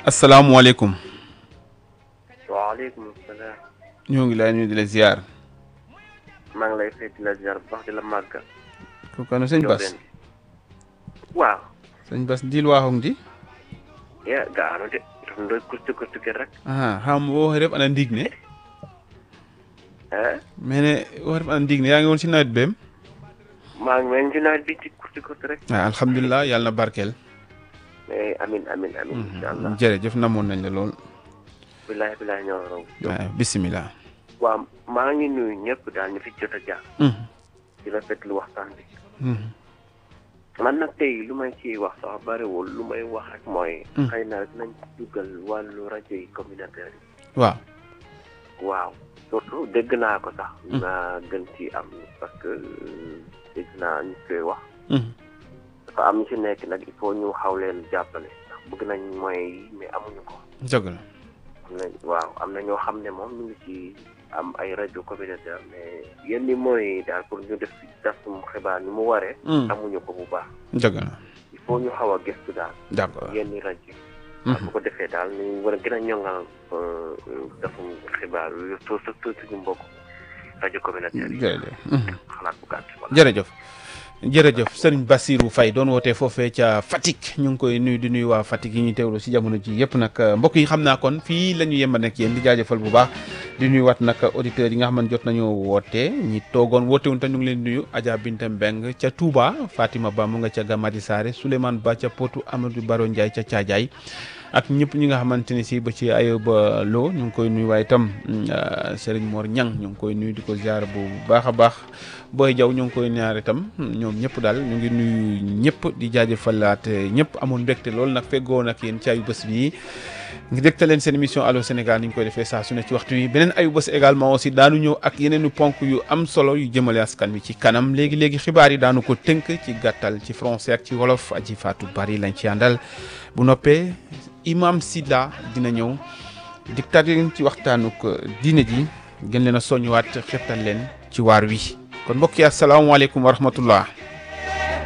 asalaamualeykum. waaleykum salaam. ñoo ngi lay nuyu di la ziar. maa ngi lay fay di la ziar bu baax di la màggal. kooku ano sëñ Bas waaw. sëñ Bas diil waaxong di ya gaano de dam doy kurti kurti ke rek ah xam wo ref ana ndiig ne eh mene wo ref ana ndiig ne yaa ngi woon si nawet beem maa ngi mel ci nawet bi ci kurti kurti rek ah alhamdulilah yàlla na barkeel mais amin amin amin incha allah jërëjëf namoon nañ la lool bilaay bilaay ñoo raw waaw bisimilah waaw maa ngi nuyu ñëpp daal ñu fi jot a jaar di rafetlu waxtaan bi man nag tey lu may ciy wax sax bariwul lu may wax rek mooy xëy na dinañ dugal wàllu rajo yi communautaire yi waaw waaw surtout dégg naa ko sax naa gën ci am parce que dégg naa ñu koy wax dafa am ñu ci nekk nag il faut ñu xaw leen jàppale ndax bëgg nañ moyens yi mais amuñu ko dëgg la am na waaw am na ñoo xam ne moom ñu ngi ci am ay rajo communautaire mais yenn moyens yi daal pour ñu def tasum xibaar ni mu waree amuñu ko bu baax dëgg la il faut ñu xaw a gëstu daal d'accord yenn rajo yi bu ko defee daal ñu war a gën a ñongal tasum xibaar yu surtout suñu mbokk rajo communautaire yi jërëjëf xalaat bu gàtt voilà. jërëjëf jërëjëf sëriñ Bassirou Faye doon wootee foofee ca Fatick ñu ngi koy nuyu di nuyu waa Fatick yi ñuy teewlu si jamono ji yëpp nag mbokk yi xam naa kon fii la ñu yemba nekk yéen di jaajëfal bu baax di nuyu waat nag auditeurs yi nga xam ne jot nañoo woote ñi toogoon woote wuñ te ñu ngi leen nuyu Adja Binta Mbeng ca Touba Fatima Ba mu nga ca Gamadi Sare Souleymane Ba ca Potou Amadou Baro Ndiaye ca Thiadiaye ak ñëpp ñi nga xamante ni si ba ci Ayoba Lo ñu ngi koy nuyu waaye itam Serigne Mor Ñang ñu ngi koy nuyu di ko ziar bu baax a baax Boy Jaw ñu ngi koy ñaar itam ñoom ñëpp daal ñu ngi nuyu ñëpp di jaajëfalaat ñëpp amoon mbégte loolu nag feggoo nag yéen ci ayu bés bii ngi dégte leen seen émission Allô Sénégal ni ñu koy defee saa su ne ci waxtu wi beneen ayu bés également aussi daanu ñëw ak yeneenu ponk yu am solo yu jëmale askan wi ci kanam léegi-léegi xibaar yi daanu ko tënk ci gàttal ci français ak ci wolof aji faatu bari lañ ci àndal bu noppee imam Sida dina ñëw diktaat leen ci waxtaanuk diine ji gën leen a soññuwaat xettal leen ci waar wi kon mbokk yi asalaamaaleykum wa rahmatullah